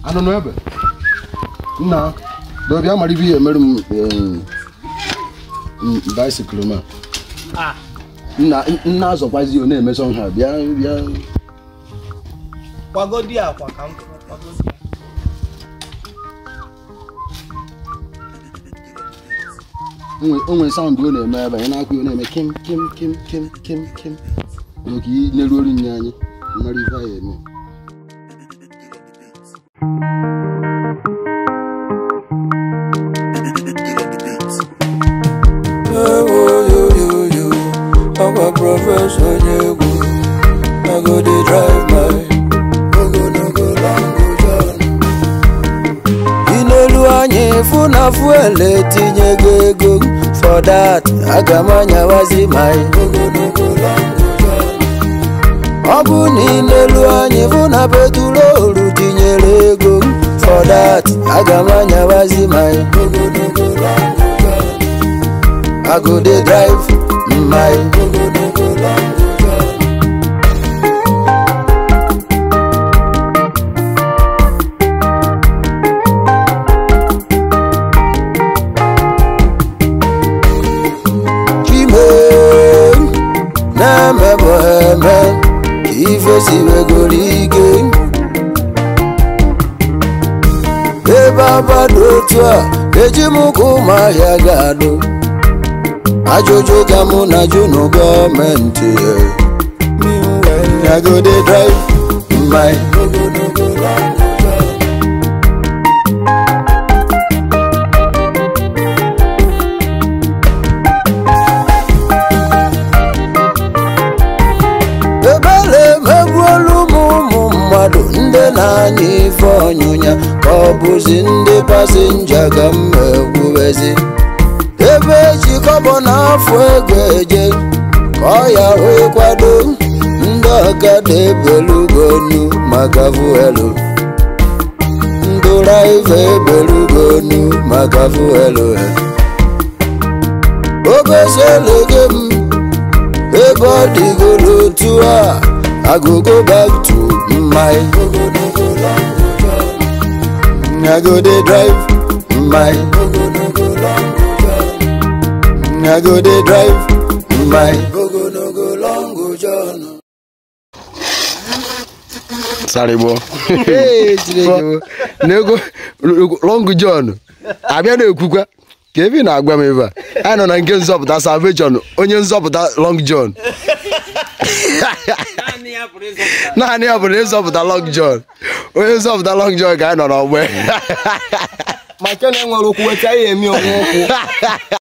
anụ n'ebe nna dọbịa mara ibe ihe mere m baisikụl ma nna nna azọkwazi ọ na-emeso nha bịa bịa kwagodi akwa ka m kwagodi ya. onwe saụndụ ọ na-eme ebe anyị na-akwa ọ na-eme kim kim kim kim kim kim oke n'elu olu nye anyị mara ife anyị eme Ewoyoyoyo, ọkwa prọfesọ onye egwu I go dey drive my ogologo long john ị n'elu anya ịfụ na fuel etinyego ego for that aga m anyawazi my ogologo long john ọ bụ na ị n'elu anya ịfụ na petrolu tinyere ego for that aga m anyawazi my ogologo long john I go dey drive my ogologo long john. Chime na-eme bụ eme ka ife si wegoro ike ebe abado otu a eji m ka ụmụahịa ga-adụ ajụjụ ka mụ na jụ na gọọmenti I go dey drive my ogologo long john. ebele emegbuolu m ụmụ mmadụ ndị na-anya ife ọnyụnya ka ọ bụzi ndị pasinja ka m ekwuwezi ebe eji kọbọ n'afọ ego eje ka ọ ya wee kwado ndị ọkada ebelugonu maka fuelu ndị raiva ebelugonu maka fuelu ogoselege m ebe ọ dịgoro otu a I go go back to my ogologo long john. I go dey drive my ogologo long john. I go dey drive my ogologo long john. sarịgbọ n'ego long john abịa na-ekwukwa ka ebe ị na-agwa m ebe a anyị nọ na nke nzọpụta salvation onye nzọpụta long john Naanị ya pụrụ ịzọpụta. naanị ya bụ na ịzọpụta long john onye nzọpụta long john ka anyị nọ n'ọgbe ma nke na-enwere ụkwụ weta ya emi onwe ụkwụ